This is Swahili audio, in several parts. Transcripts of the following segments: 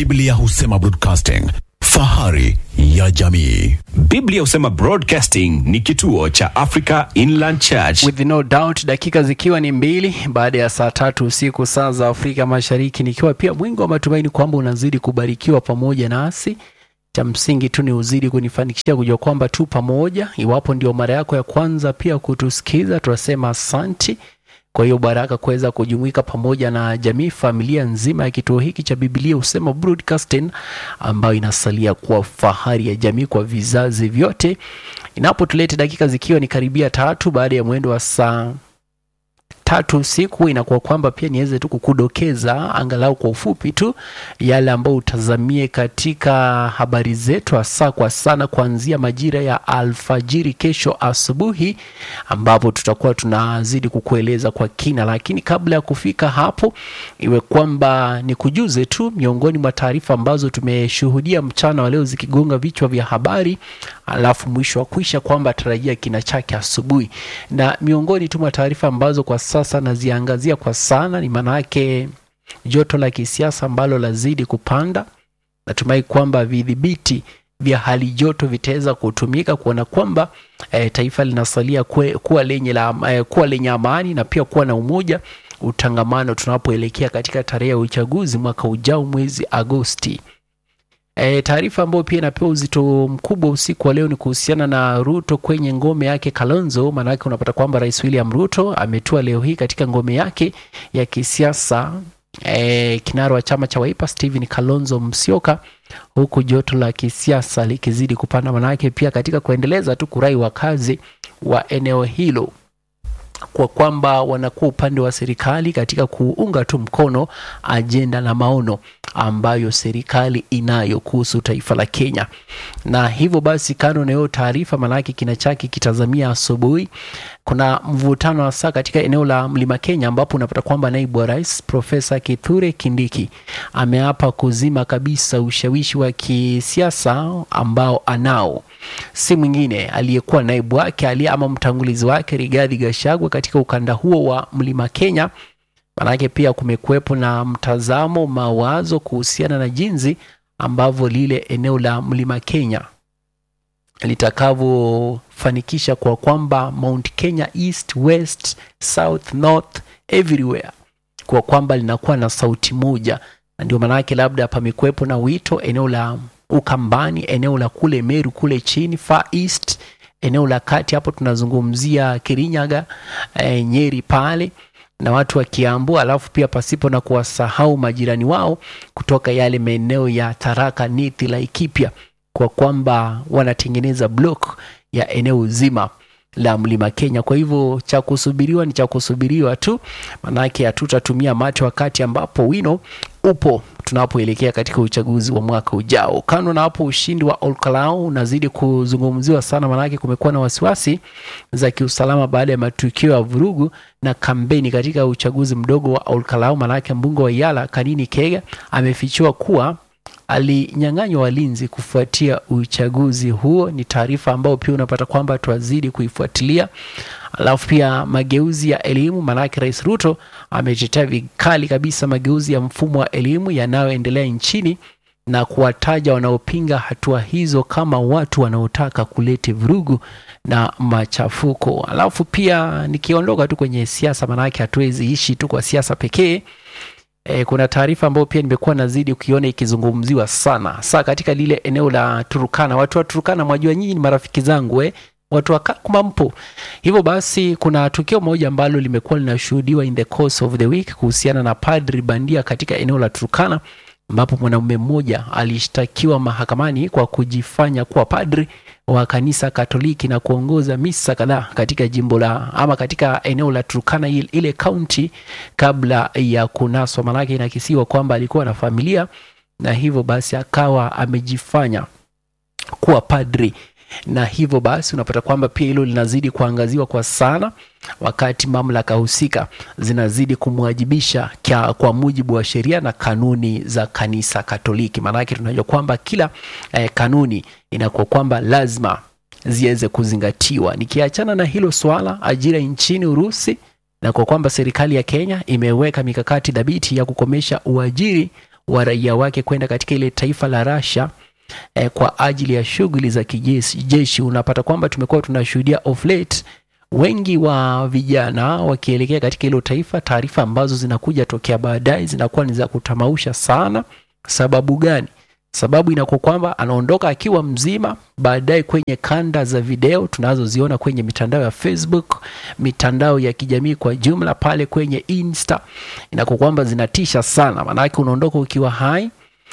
Biblia husema broadcasting, fahari ya jamii. Biblia husema Broadcasting ni kituo cha Africa Inland Church. With no doubt, dakika zikiwa ni mbili baada ya saa tatu usiku saa za Afrika Mashariki, nikiwa pia mwingi wa matumaini kwamba unazidi kubarikiwa pamoja nasi. Cha msingi tu ni uzidi kunifanikishia kujua kwamba tu pamoja. Iwapo ndio mara yako ya kwanza pia kutusikiza, tunasema asanti. Kwa hiyo baraka kuweza kujumuika pamoja na jamii, familia nzima ya kituo hiki cha Biblia husema Broadcasting, ambayo inasalia kuwa fahari ya jamii kwa vizazi vyote, inapotulete dakika zikiwa ni karibia tatu baada ya mwendo wa saa tatu usiku inakuwa kwamba pia niweze tu kukudokeza angalau kwa ufupi tu yale ambayo utazamie katika habari zetu hasa kwa sana kuanzia majira ya alfajiri kesho asubuhi ambapo tutakuwa tunazidi kukueleza kwa kina lakini kabla ya kufika hapo iwe kwamba ni kujuze tu miongoni mwa taarifa ambazo tumeshuhudia mchana wa leo zikigonga vichwa vya habari alafu mwisho wa kuisha kwamba tarajia kina chake asubuhi na miongoni tu mwa taarifa ambazo kwa sasa naziangazia kwa sana ni maanayake joto la kisiasa ambalo lazidi kupanda natumai kwamba vidhibiti vya hali joto vitaweza kutumika kuona kwamba e, taifa linasalia kwe, kuwa, lenye la, e, kuwa lenye amani na pia kuwa na umoja utangamano tunapoelekea katika tarehe ya uchaguzi mwaka ujao mwezi agosti E, taarifa ambayo pia inapewa uzito mkubwa usiku wa leo ni kuhusiana na Ruto kwenye ngome yake Kalonzo. Maanake unapata kwamba Rais William Ruto ametua leo hii katika ngome yake ya kisiasa e, kinara wa chama cha Wiper Stephen Kalonzo Musyoka, huku joto la kisiasa likizidi kupanda, manake pia katika kuendeleza tu kurai wakazi wa eneo hilo kwa kwamba wanakuwa upande wa serikali katika kuunga tu mkono ajenda na maono ambayo serikali inayo kuhusu taifa la Kenya. Na hivyo basi, kando na hiyo taarifa, maanake kina chake kitazamia asubuhi, kuna mvutano hasa katika eneo la Mlima Kenya, ambapo unapata kwamba naibu wa rais Profesa Kithure Kindiki ameapa kuzima kabisa ushawishi wa kisiasa ambao anao si mwingine aliyekuwa naibu wake aliye ama mtangulizi wake Rigathi Gachagua katika ukanda huo wa Mlima Kenya. Manake pia kumekuwepo na mtazamo, mawazo kuhusiana na jinsi ambavyo lile eneo la Mlima Kenya litakavyofanikisha kwa kwamba Mount Kenya East, West, South, North, everywhere kwa kwamba linakuwa na sauti moja, na ndio maanake labda pamekuwepo na wito eneo la Ukambani, eneo la kule Meru kule chini Far East, eneo la kati hapo tunazungumzia Kirinyaga, e, Nyeri pale na watu wa Kiambu, alafu pia pasipo na kuwasahau majirani wao kutoka yale maeneo ya Tharaka Nithi, Laikipia, kwa kwamba wanatengeneza block ya eneo zima la mlima Kenya. Kwa hivyo cha kusubiriwa ni cha kusubiriwa tu, manake hatutatumia macho wakati ambapo wino upo tunapoelekea katika uchaguzi wa mwaka ujao. Kando na hapo, ushindi wa Olkalau unazidi kuzungumziwa sana, manake kumekuwa na wasiwasi za kiusalama baada ya matukio ya vurugu na kampeni katika uchaguzi mdogo wa Olkalau. Manake mbunge wa Yala Kanini Kega amefichua kuwa alinyang'anywa walinzi kufuatia uchaguzi huo. Ni taarifa ambayo pia unapata kwamba twazidi kuifuatilia. Alafu pia mageuzi ya elimu, maanake Rais Ruto ametetea vikali kabisa mageuzi ya mfumo wa elimu yanayoendelea nchini na kuwataja wanaopinga hatua hizo kama watu wanaotaka kuleta vurugu na machafuko. Alafu pia nikiondoka tu kwenye siasa, maanake hatuwezi ishi tu kwa siasa pekee. E, kuna taarifa ambayo pia nimekuwa nazidi kuiona ikizungumziwa sana saa katika lile eneo la Turukana. Watu wa Turukana, mwajua nyinyi ni marafiki zangu eh? watu wa Kakuma mpo. Hivyo basi, kuna tukio moja ambalo limekuwa linashuhudiwa in the course of the week kuhusiana na padri bandia katika eneo la Turkana, ambapo mwanaume mmoja alishtakiwa mahakamani kwa kujifanya kuwa padri wa kanisa Katoliki na kuongoza misa kadhaa katika jimbo la ama katika eneo la Turkana ile kaunti kabla ya kunaswa. Maanake inakisiwa kwamba alikuwa na familia na hivyo basi akawa amejifanya kuwa padri na hivyo basi unapata kwamba pia hilo linazidi kuangaziwa kwa sana, wakati mamlaka husika zinazidi kumwajibisha kwa mujibu wa sheria na kanuni za kanisa Katoliki. Maanake tunajua kwamba kila eh, kanuni inakuwa kwamba lazima ziweze kuzingatiwa. Nikiachana na hilo swala, ajira nchini Urusi, na kwa kwamba serikali ya Kenya imeweka mikakati dhabiti ya kukomesha uajiri wa raia wake kwenda katika ile taifa la Russia eh, kwa ajili ya shughuli za kijeshi jeshi. Unapata kwamba tumekuwa tunashuhudia of late wengi wa vijana wakielekea katika hilo taifa. Taarifa ambazo zinakuja tokea baadaye zinakuwa ni za kutamausha sana. Sababu gani? Sababu inakuwa kwamba anaondoka akiwa mzima, baadaye kwenye kanda za video tunazoziona kwenye mitandao ya Facebook, mitandao ya kijamii kwa jumla, pale kwenye Insta, inakuwa kwamba zinatisha sana, maanake unaondoka ukiwa hai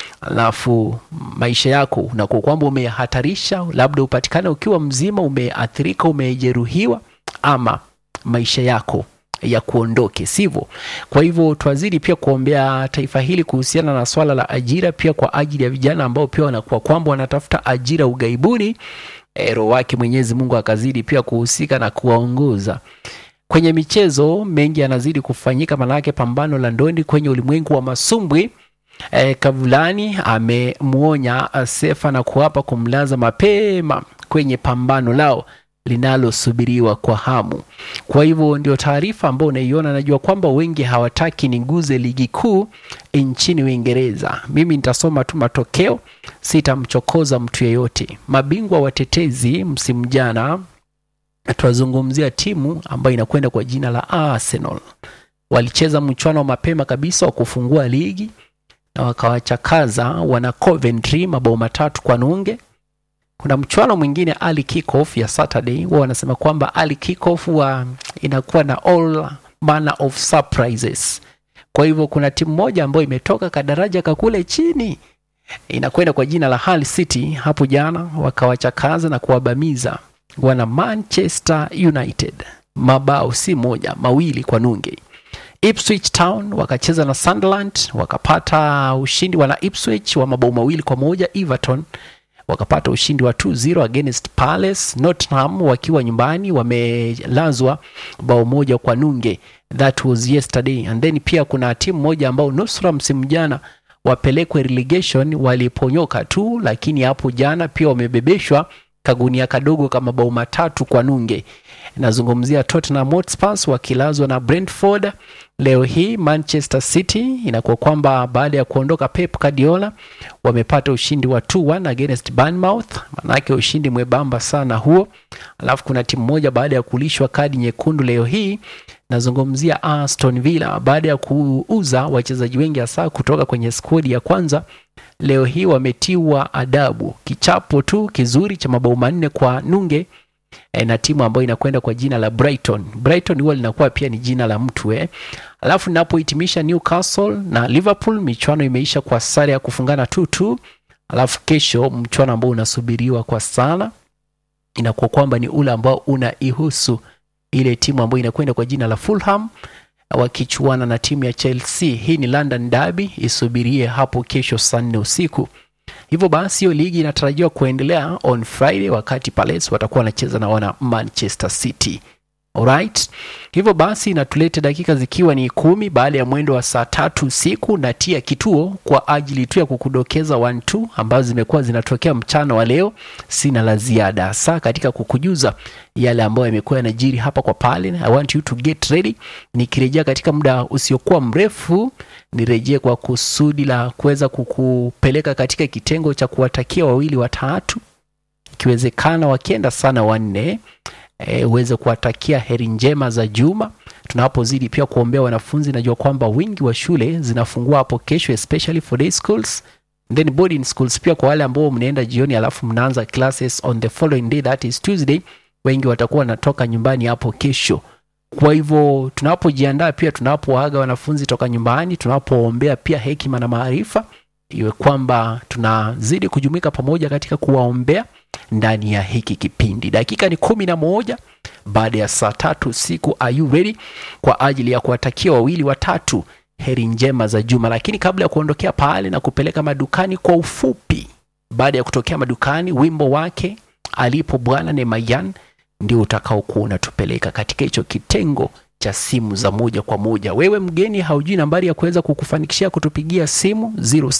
alafu maisha yako unakuwa kwamba umehatarisha, labda upatikane ukiwa mzima, umeathirika, umejeruhiwa, ama maisha yako ya kuondoke, sivyo? Kwa hivyo twazidi pia kuombea taifa hili kuhusiana na swala la ajira, pia kwa ajili ya vijana ambao pia wanakuwa kwamba wanatafuta ajira ughaibuni. E, roho wake Mwenyezi Mungu akazidi pia kuhusika na kuwaongoza kwenye michezo. Mengi yanazidi kufanyika, manake pambano la ndondi kwenye ulimwengu wa masumbwi E, Kavulani amemwonya Sefa na kuapa kumlaza mapema kwenye pambano lao linalosubiriwa kwa hamu. Kwa hivyo ndio taarifa ambayo unaiona. Najua kwamba wengi hawataki niguze ligi kuu nchini Uingereza. Mimi nitasoma tu matokeo, sitamchokoza mtu yeyote. Mabingwa watetezi msimu jana, tunazungumzia timu ambayo inakwenda kwa jina la Arsenal. Walicheza mchuano wa mapema kabisa wa kufungua ligi na wakawachakaza wana Coventry mabao matatu kwa nunge. Kuna mchuano mwingine early kickoff ya Saturday, wao wanasema kwamba early kickoff wa inakuwa na all manner of surprises. Kwa hivyo kuna timu moja ambayo imetoka kadaraja kakule chini inakwenda kwa jina la Hull City, hapo jana wakawachakaza na kuwabamiza wana Manchester United mabao si moja, mawili kwa nunge. Ipswich Town wakacheza na Sunderland wakapata ushindi, wana Ipswich wa mabao mawili kwa moja. Everton wakapata ushindi wa 2-0 against Palace. Nottingham wakiwa nyumbani wamelazwa bao moja kwa nunge, that was yesterday. And then pia kuna timu moja ambao nusra msimu jana wapelekwe relegation waliponyoka tu, lakini hapo jana pia wamebebeshwa kagunia kadogo kama bao matatu kwa nunge. Nazungumzia Tottenham Hotspur wakilazwa na Brentford. Leo hii Manchester City inakuwa kwamba baada ya kuondoka Pep Guardiola wamepata ushindi wa 2-1 against Bournemouth, manake ushindi mwembamba sana huo. Alafu kuna timu moja baada ya kulishwa kadi nyekundu leo hii, nazungumzia Aston Villa baada ya kuuza wachezaji wengi hasa kutoka kwenye skodi ya kwanza leo hii wametiwa adabu kichapo tu kizuri cha mabao manne kwa nunge e, na timu ambayo inakwenda kwa jina la Brighton. Brighton huwa linakuwa pia ni jina la mtu eh. Alafu ninapohitimisha Newcastle na Liverpool, michuano imeisha kwa sare ya kufungana 2-2. Alafu kesho mchuano ambao unasubiriwa kwa sana inakuwa kwamba ni ule ambao unaihusu ile timu ambayo inakwenda kwa jina la Fulham wakichuana na timu ya Chelsea. Hii ni London Derby, isubirie hapo kesho saa nne usiku. Hivyo basi hiyo ligi inatarajiwa kuendelea on Friday, wakati Palace watakuwa wanacheza na wana Manchester City. Alright. Hivyo basi inatuleta dakika zikiwa ni kumi baada ya mwendo wa saa tatu usiku na tia kituo kwa ajili tu ya kukudokeza one two ambazo zimekuwa zinatokea mchana wa leo. Sina la ziada saa katika kukujuza yale ambayo yamekuwa yanajiri hapa kwa pale. I want you to get ready. Nikirejea katika muda usiokuwa mrefu, nirejee kwa kusudi la kuweza kukupeleka katika kitengo cha kuwatakia wawili watatu, ikiwezekana wakienda sana wanne e, uweze kuwatakia heri njema za juma tunapozidi pia kuombea wanafunzi. Najua kwamba wingi wa shule zinafungua hapo kesho, especially for day schools then boarding schools pia kwa wale ambao mnaenda jioni alafu mnaanza classes on the following day that is Tuesday, wengi watakuwa wanatoka nyumbani hapo kesho. Kwa hivyo tunapojiandaa pia, tunapoaga wanafunzi toka nyumbani, tunapoombea pia hekima na maarifa, iwe kwamba tunazidi kujumuika pamoja katika kuwaombea ndani ya hiki kipindi. Dakika ni kumi na moja baada ya saa tatu usiku. Are you ready kwa ajili ya kuwatakia wawili watatu heri njema za juma? Lakini kabla ya kuondokea pale na kupeleka madukani kwa ufupi, baada ya kutokea madukani, wimbo wake alipo Bwana Nemayan ndio utakaokuwa unatupeleka katika hicho kitengo cha simu za moja kwa moja. Wewe mgeni, haujui nambari ya kuweza kukufanikishia kutupigia simu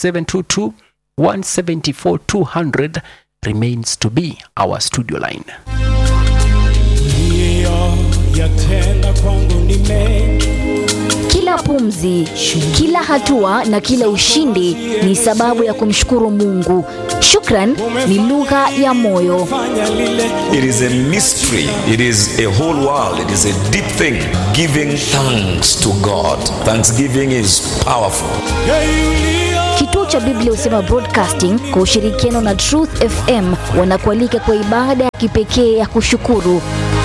0722 174 200 remains to be our studio line. Ndiyo, yatenda kwangu ni mengi Kila Kila pumzi, kila hatua na kila ushindi ni sababu ya kumshukuru Mungu. Shukran ni lugha ya moyo. It is a mystery. It is a whole world. It is a deep thing. Giving thanks to God. Thanksgiving is powerful. Kituo cha Biblia Husema Broadcasting kwa ushirikiano na Truth FM wanakualika kwa ibada ya kipekee ya kushukuru.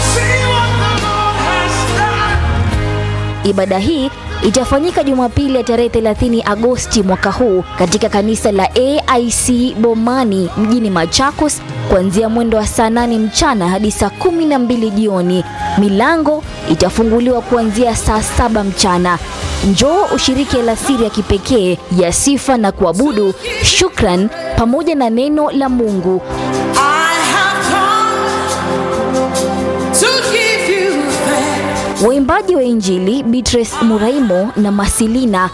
Ibada hii itafanyika Jumapili ya tarehe 30 Agosti mwaka huu katika kanisa la AIC Bomani mjini Machakos kuanzia mwendo wa saa 8 mchana hadi saa 12 jioni. Milango itafunguliwa kuanzia saa saba mchana. Njoo ushiriki alasiri ya kipekee ya sifa na kuabudu, shukran pamoja na neno la Mungu. Waimbaji wa Injili Beatrice Muraimo na Masilina